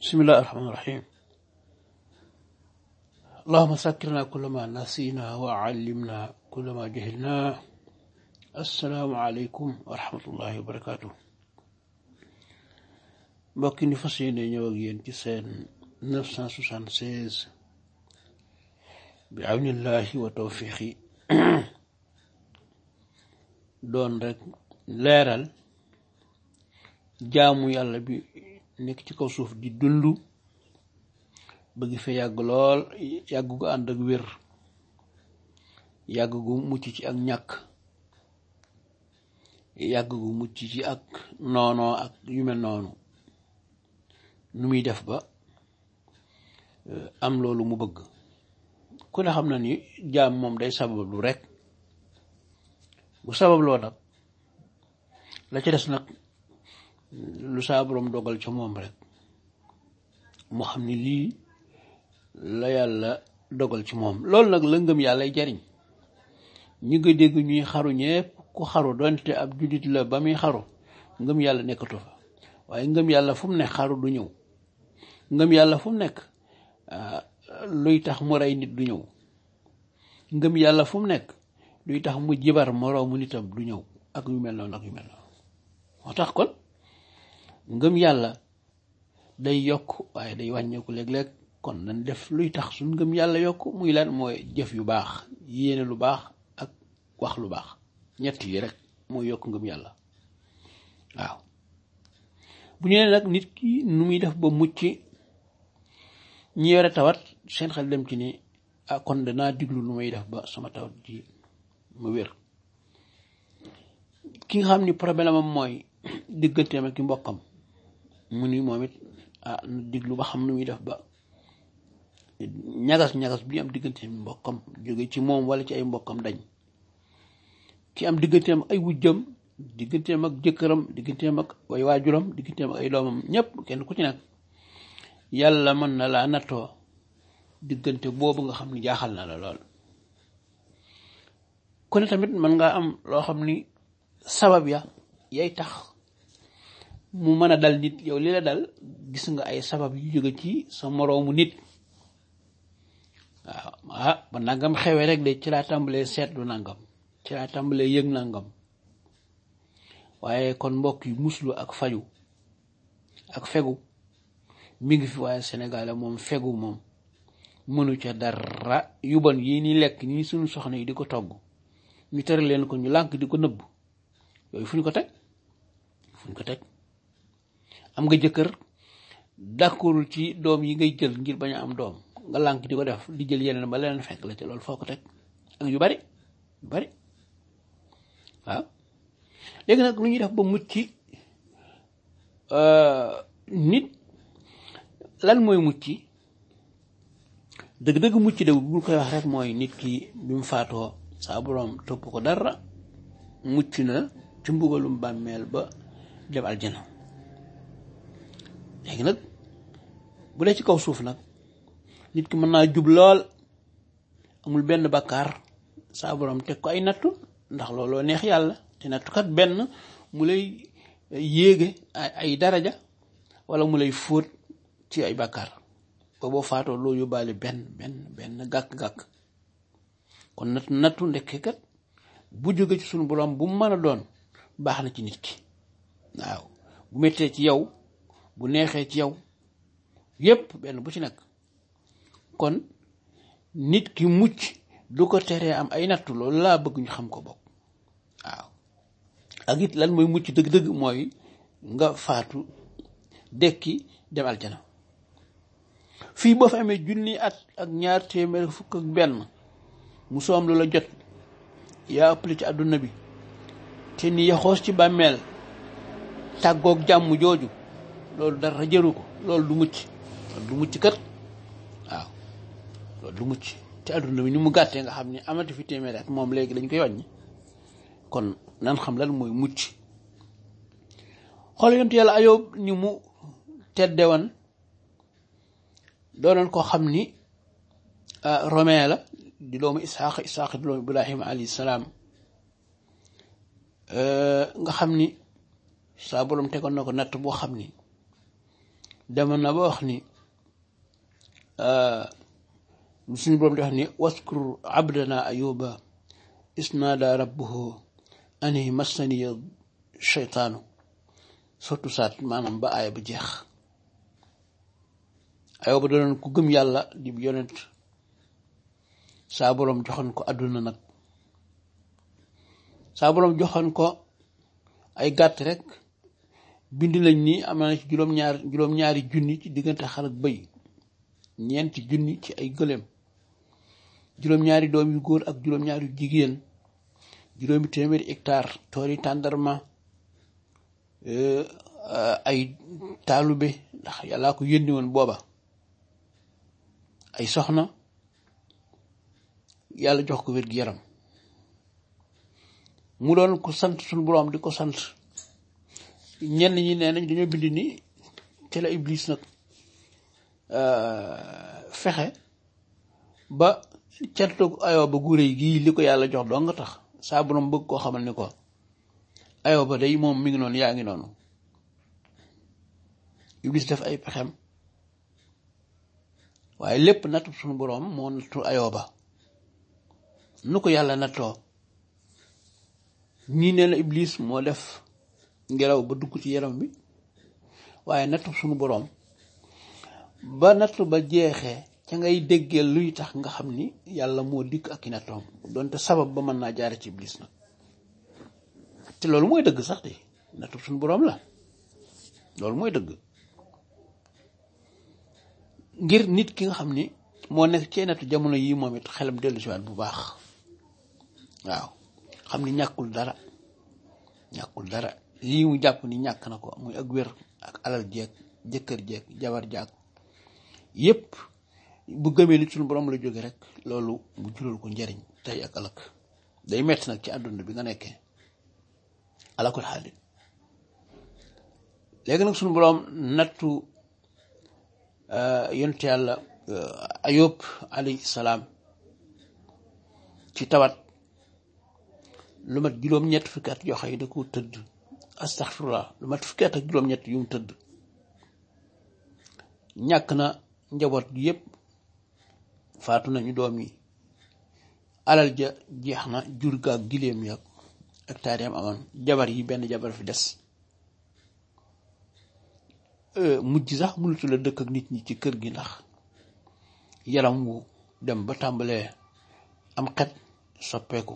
بسم الله الرحمن الرحيم اللهم ذكرنا كل ما نسينا وعلمنا كل ما جهلنا السلام عليكم ورحمة الله وبركاته mbokki ni fas yéene ñëw ak yéen ci seen 976 bi awnillahi wa tawfiqi doon rek leeral jaamu yàlla bi nekk ci kaw suuf di dund bëgg fa yàgg lool yàgg gu ànd ak wér yàgg gu mucc ci ak ñàkk yàgg gu mucc ci ak noonoo ak yu mel noonu nu muy def ba am loolu mu bëgg ku ne xam na ni jaam moom day sabablu rek bu sababloo nag la ca des nag lu saa borom dogal ca moom rek mu xam ni lii la yàlla dogal ci moom loolu nag la ngëm yàllay jariñ ñi nga dégg ñuy xaru ñépp ku xaru donte ab jullit la ba muy xaru ngëm yàlla nekkatu fa waaye ngëm yàlla fu mu ne xaru du ñëw ngëm yàlla fu mu nekk luy tax mu rey nit du ñëw ngëm yàlla fu mu nekk luy tax mu jibar moroomu nitam du ñëw ak yu mel noonu ak yu mel noonu moo tax kon ngëm yàlla day yokk waaye day wàññeeku léeg-léeg kon nañ def luy tax suñ ngëm yàlla yokk muy lan mooy jëf yu baax yéene lu baax ak wax lu baax ñett yi rek mooy yokk ngëm yàlla waaw bu ñu nee nag nit ki nu muy def ba mucc ñi yore tawat seen xel dem ci ni ah kon danaa diglu nu may def ba sama tawat ji mu wér ki nga xam ni problème am mooy digganteem ak ki mbokkam mu ni moom it ah na diglu ba xam nu muy def ba ñagas ñagas bi am digganteem mbokkam jóge ci moom wala ci ay mbokkam dañ ki am digganteem ay wujjam digganteem ak jëkkëram digganteem ak ay waajuram digganteem ak ay doomam ñépp kenn ku ci nekk yàlla mën na laa nattoo diggante boobu nga xam ni jaaxal na la lool ku ne tamit mën nga am loo xam ni sabab ya yay tax mu mën a dal nit yow li la dal gis nga ay sabab yu jóge ci sa moroomu nit waaw ah ba nangam xewee rek de ci laa tàmbalee seetlu nangam ci laa tàmbalee yëg nangam waaye kon mbokk yi muslu ak faju ak fegu mi ngi fi waaye Sénégal moom fegu moom mënu ca dara yu bon yii ni lekk nii suñu soxna yi di ko togg ñu tere leen ko ñu lànk di ko nëbb yooyu fu ñu ko teg fu ñu ko teg am nga jëkkër d'accordul ci doom yi ngay jël ngir bañ a am doom nga lànk di ko def di jël yeneen ba leneen fekk la ci loolu foo ko teg ak yu bari yu bari waaw léegi nag lu ñuy def ba mucc nit lan mooy mucc dëgg-dëgg mucc de bu koy wax rek mooy nit ki bi mu faatoo saa boroom topp ko dara mucc na ci mbugalum bàmmeel ba dem aljana léegi nag bu dee ci kaw suuf nag nit ki mën naa jub lool amul benn bakkaar saa boroom teg ko ay nattu ndax looloo neex yàlla te nattukat benn mu lay yéege ay daraja wala mu lay fóot ci ay bakkaar ba boo faatoo loo yóbbaale benn benn benn gàkk-gàkk kon natt nattu ndekkee kat bu jóge ci sunu borom bu mën a doon baax na ci nit ki waaw bu mettee ci yow bu neexee ci yow yépp benn bu ci nekk kon nit ki mucc du ko teree am ay nattu loolu laa bëgg ñu xam ko bokk waaw ak it lan mooy mucc dëgg-dëgg mooy nga faatu dekki dem aljana fii boo fa amee junni at ak ñaar téeméer fukk ak benn mu soom lu la jot yaa ëppale ci àdduna bi te ni yaxoos ci bàmmeel tàggoog jàmm jooju loolu dara jëru ko loolu du mucc loolu du mucc kat waaw loolu du mucc te àdduna bi ni mu gàttee nga xam ne amati fi téeméer at moom léegi dañ koy wàññi kon nan xam lan mooy mucc xool yontu yàlla ayoob ni mu teddewan doonoon koo xam ni romain la di doomu isxaq isxaq di doomu ibrahima alayhi salaam nga xam ni saa borom tegoon na ko natt boo xam ni demoon na ba wax ni suñu boroom di wax ni waskur abdana ayuba isnaada rabbuhu ani massaniya sheytaanu surtout saat maanaam ba aaya ba jeex ayuba doonoon ku gëm yàlla di yonent saa boroom joxoon ko àdduna nag saa boroom joxoon ko ay gàtt rek bind lañ ni am na ci juróom-ñaar juróom-ñaari junni ci diggante xar ak bëy ñeenti junni ci ay gëléem juróom-ñaari doom yu góor ak juróom-ñaari yu jigéen juróomi téeméeri hectare tooli tàndarma ay taalube ndax yàllaa ko yónni woon booba ay soxna yàlla jox ko wér gi yaram mu doon ko sant suñu boroom di ko sant ñenn ñi nee nañ dañoo bind ni te la iblis nag fexe ba cantu ayoo ba gure yi gii li ko yàlla jox doo nga tax saa boroom bëgg koo xamal ni ko ayoo ba day moom mi ngi noonu yaa ngi noonu iblis def ay pexem waaye lépp nattu suñu boroom moo nattu ayoo ba nu ko yàlla nattoo ñii nee na iblis moo def ngelaw ba dugg ci yaram bi waaye nattu suñu boroom ba nattu ba jeexee ca ngay déggee luy tax nga xam ni yàlla moo dikk ak i nattoom donte sabab ba mën naa jaare ci iblis nag te loolu mooy dëgg sax de nattu suñu boroom la loolu mooy dëgg ngir nit ki nga xam ni moo nekk ci nattu jamono yii moom it xelam dellu si waat bu baax waaw xam ni ñàkkul dara ñàkkul dara lii mu jàpp ni ñàkk na ko muy ak wér ak alal jeeg jëkkër jeeg jabar jaag yépp bu gëmee ni suñu borom la jóge rek loolu mu jural ko njariñ tey ak alak day metti nag ci àdduna bi nga nekkee alakul xaalis léegi nag suñu borom nattu yonent yàlla ayub alayhi salaam ci tawat lu mat juróom-ñett fukki at yoo xam ne da ko tëdd astaxfirullah lu mat fukki at ak juróom-ñett yu mu tëdd ñàkk na njaboot gi yépp faatu nañu doom yi alal ja jeex na jur ga ak giléem ya ak taariyam amoon jabar yi benn jabar fi des mujj sax mënutu la dëkk ak nit ñi ci kër gi ndax yaram wu dem ba tàmbalee am xet soppeeku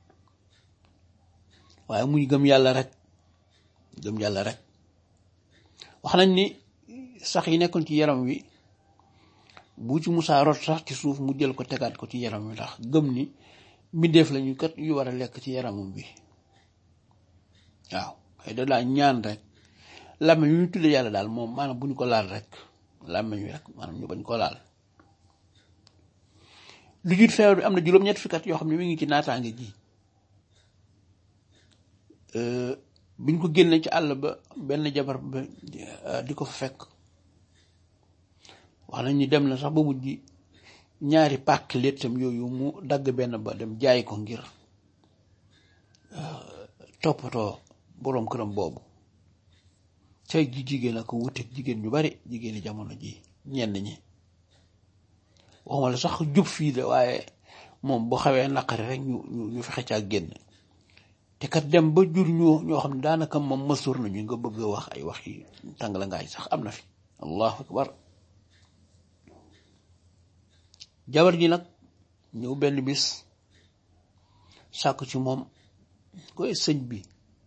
waaye muy gëm yàlla rek gëm yàlla rek wax nañ ni sax yi nekkoon ci yaram wi bu ci musaa rot sax ci suuf mu jël ko tegaat ko ci yaram wi ndax gëm ni mbindeef lañu kat yu war a lekk ci yaramam bi waaw xëy da daa ñaan rek làmmiñ yu ñu tuddee yàlla daal moom maanaam bu ñu ko laal rek làmmiñ wi rek maanaam ñu bañ ko laal lu jiit feebar bi am na juróom-ñett fukki at yoo xam ne mi ngi ci naataange ji biñ ko génne ci àll ba benn jabar ba di ko fa fekk wax nañ ni dem na sax ba mujj ñaari pàkk léttam yooyu mu dagg benn ba dem jaay ko ngir toppatoo boroom këram boobu tey ji jigéen ak wuteeg jigéen ñu bari jigéeni jamono ji ñenn ñi waxuma la sax jub fii de waaye moom bu xawee naqari rek ñu ñu fexe caa génn te kat dem ba jur ñu ñoo xam ne daanaka moom mësuur nañu nga bëgg a wax ay wax yi tàng la ngaay sax am na fi allahu akbar jabar ji nag ñëw benn bis sàkk ci moom koy sëñ bi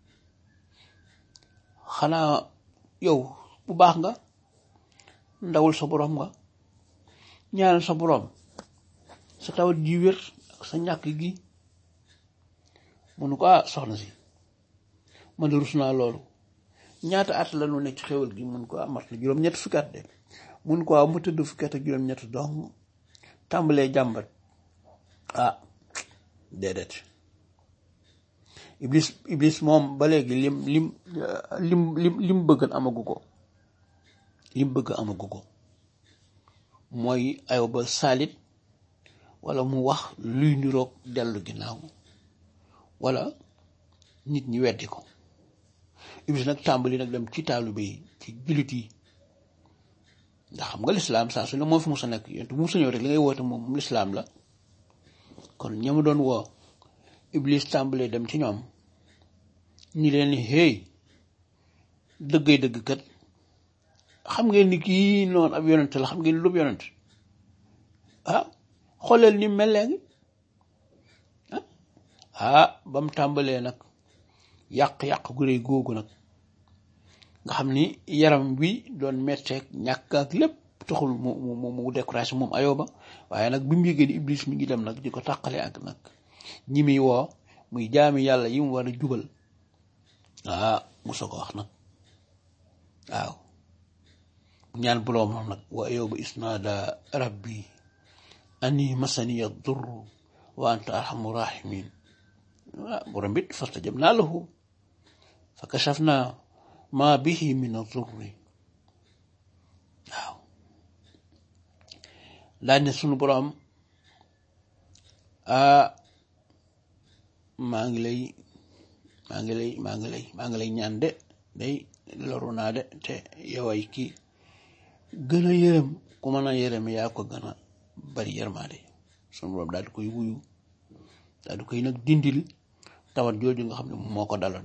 xanaa yow bu baax nga ndawul sa boroom nga ñaanal sa boroom sa tawat ji wér ak sa ñàkk gi mënu ko ah soxna si man de rus naa loolu ñaata at la ñu nekk ci xéwal gi mun ko ah mat na juróom-ñett fukki at de mun ko ah mu tëdd fukki at ak juróom-ñett donc tàmbalee jàmbat ah déedéet iblis iblis moom ba léegi lim lim lim lim lim bëgg amagu ko lim bëgg amagu ko mooy ayo ba saalit wala mu wax luy niroog dellu ginnaaw wala nit ñi weddi ko iblis nag tàmbali nag dem ci taalibe yi ci jullit yi ndax xam nga lislaam saa su ne moo fi musa nekk yonent bu musa ñëw rek li ngay woote moom lislaam la kon ñamu doon woo iblis tàmbalee dem ci ñoom ñi leen ni hey dëggay dëgg kat xam ngeen ni kii noonu ab yonent la xam ngeen ni lu yonent ah xooleel ni mel léegi ah ba mu tàmbalee nag yàq-yàq gu rëy googu nag nga xam ni yaram wi doon metteeg ñàkk ak lépp taxul mu mu mu découragé moom ayoba waaye nag bi mu yëgee ni iblis mi ngi dem nag di ko tàqale ak nag ñi muy woo muy jaami yàlla yi mu war a jubal ah musa ko wax nag waaw ñaan buloomam nag wa ayoba isnaada rabbi ani masaniya durru wa anta arhamu rahimin ah borom bit fastajabnaa lahu fa kashafnaa maa bihi min adurri waaw daal ne sunu borom ah maa ngi lay maa ngi lay maa ngi lay maa ngi lay ñaan de day loru naa de te yoway kii gën a yërëm ku mën a yërëm yaa ko gën a bari yërmaade sunu borom daal di koy wuyu daal di koy nag dindil tawat jooju nga xam ne moo ko daloon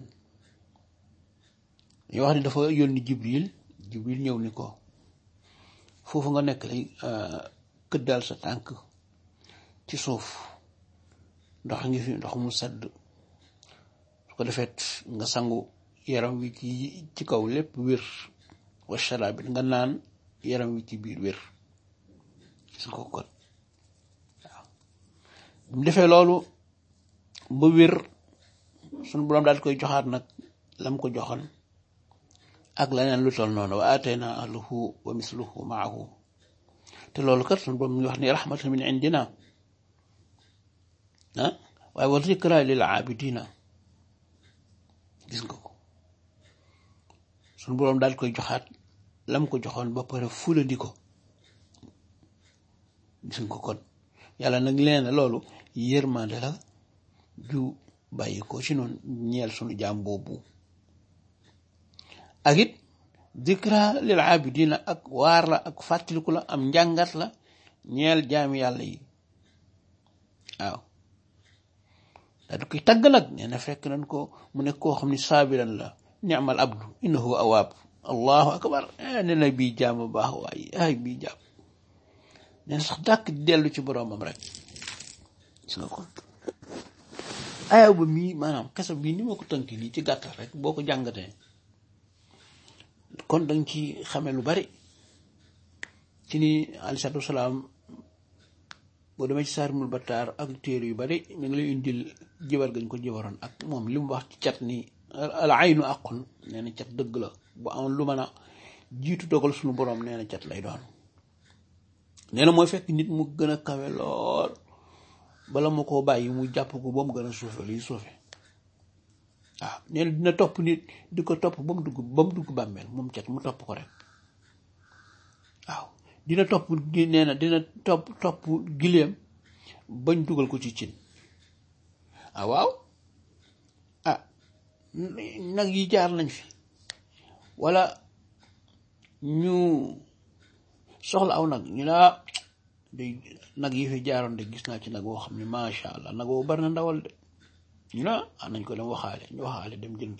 dañuy wax ni dafa yónni jibril jibril ñëw ni ko foofu nga nekk lay këddal sa tànk ci suuf ndox ngi fi ndox mu sedd su ko defeet nga sangu yaram wi ci ci kaw lépp wér wa sharabit nga naan yaram wi ci biir wér gis nga ko kon waaw bu mu defee loolu ba wér sunu boroom daal koy joxaat nag lam ko joxoon ak leneen lu toll noonu wa atayna ahluhu wa misluhu maahu te loolu kat sunu boroom ñu wax ni rahmatan min indina ah waaye wa zikra lil abidina gis nga ko sunu boroom daal koy joxaat lam ko joxoon ba pare fulandi ko gis nga ko kon yàlla nag leen loolu yërmande la ju bàyyi ko ci noonu ñeel sunu jaam boobu ak it dikra lil abidina ak waar la ak fàttaliku la am njàngat la ñeel jaami yàlla yi waaw daa di koy tagg nag nee na fekk nañ ko mu nekk koo xam ni saabiran la ni'mal abdu innahu awaab allahu akbar nee na bii jaam bu baax waaye ay bii jaam nee na sax dàkk dellu ci boroomam rek gis nga ko aya ba mii maanaam kese bii ni ma ko tënk nii ci gàttal rek boo ko jàngatee kon danga ci xame lu bari ci ni aleyhi salaatu wasalaam boo demee ci saarimul battaar ak téere yu bari ñu ngi lay indil jibar gañ ko jibaroon ak moom li mu wax ci cat ni al aynu aqun nee na cat dëgg la bu amoon lu mën a jiitu dogal suñu boroom nee na cat lay doon nee na mooy fekk nit mu gën a kawe lool bala ma koo bàyyi mu jàpp ko ba mu gën a suufe luy suufe waaw nee na dina topp nit di ko topp ba mu dugg ba mu dugg bàmmeel moom cat mu topp ko rek waaw dina topp nee na dina topp topp gileem bañ dugal ko ci cin ah waaw ah nag yi jaar nañ fi wala ñu soxla aw nag ñu laa day nag yi fi jaaroon de gis naa ci nag woo xam ne macha allah nag woo bari na ndawal de ñu ne ah nañ ko dem waxaale ñu waxaale dem jënd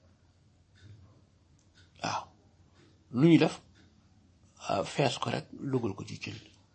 waaw lu ñu def fees ko rek dugal ko ci cin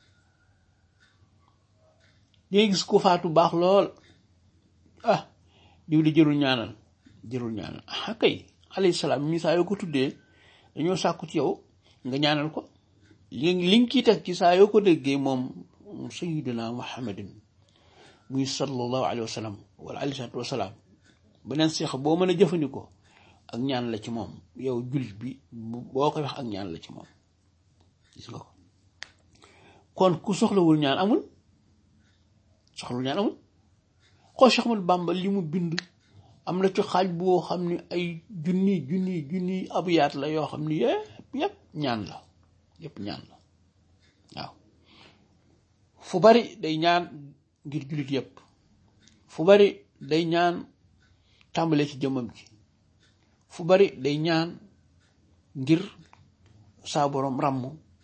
dangay gis ko faatu baax lool ah diw di jërul ñaanal jërul ñaanal ah kay alayhi salaam mi saa yoo ko tuddee dañoo sàkku ci yow nga ñaanal ko li li nga ciy teg ci saa yoo ko déggee moom sayyidina muhammadin muy sallallahu alayhi wa sallam wala alayhi salaatu wa salaam beneen seex boo mën a jëfandikoo ak ñaan la ci moom yow jullit bi boo koy wax ak ñaan la ci moom gis nga ko kon ku soxlawul ñaan amul soxlawul ñaan amul xool Cheikh Ahmadou Bamba li mu bind am na ci xaaj boo xam ne ay junni junni junni abiyaat la yoo xam ne yëpp yëpp ñaan la yëpp ñaan la waaw fu bari day ñaan ngir jullit yëpp fu bari day ñaan tàmbalee ci jëmmam ji fu bari day ñaan ngir saa borom ràmm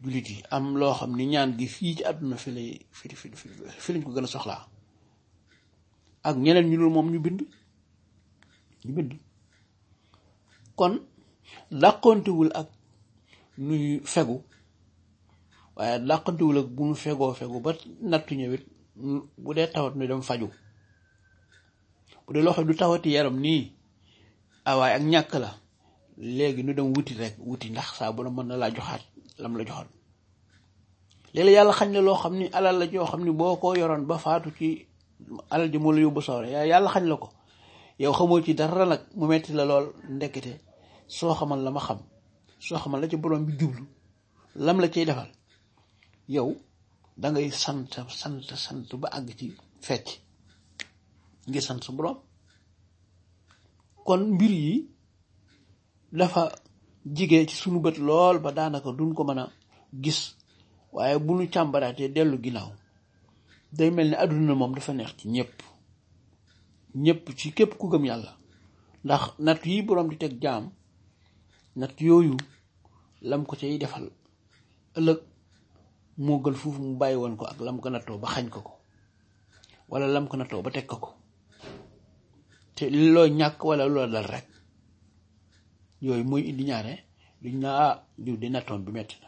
jullit yi am loo xam ni ñaan gi fii ci àdduna fi lay fi fi fi lañ ko gën a soxlaa ak ñeneen ñu dul moom ñu bind ñu bind kon dàqontewul ak nuy fegu waaye dàqontewul ak bu nu fegoo fegu ba nattu ñëwit bu dee tawat nu dem faju bu dee loo xam du tawati yaram nii awaay ak ñàkk la léegi nu dem wuti rek wuti ndax saa bu na mën na laa joxaat lam la joxoon léegi yàlla xañ la loo xam ni alal la joo xam ni boo ko yoroon ba faatu ci alal ji moo la yóbbu sawre yàlla xañ la ko yow xamoo ci dara nag mu metti la lool ndekete soo xamal la ma xam soo xamal la ci borom bi jublu lam la cay defal yow dangay sant sant sant ba àgg ci fecc ngir sant sa borom kon mbir yi dafa jige ci sunu bët lool ba daanaka duñ ko mën a gis waaye bu nu càmbaraatee dellu ginnaaw day mel ni àdduna moom dafa neex ci ñëpp ñëpp ci képp ku gëm yàlla ndax natt yi boroom di teg jaam natt yooyu lam ko cay defal ëllëg moo gën foofu mu bàyyi woon ko ak lam ko nattoo ba xañ ko ko wala lam ko nattoo ba teg ko ko te loo ñàkk wala loo dal rek yooyu mooy indi ñaare duñ naa ah diw di nattoon bi metti na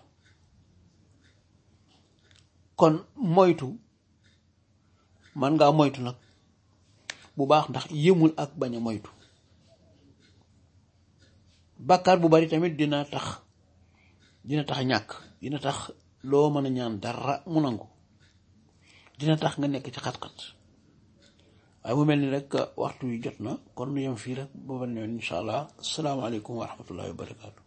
kon moytu man ngaa moytu nag bu baax ndax yëmul ak bañ a moytu bàkkaar bu bari tamit dina tax dina tax ñàkk dina tax loo mën a ñaan dara mu nangu dina tax nga nekk ci xat-xat waaye mu mel ni rek waxtu wi jot na kon nu yem fii rek booba ne incha allah asalaamaaleykum wa rahmatullahi wa barakaatu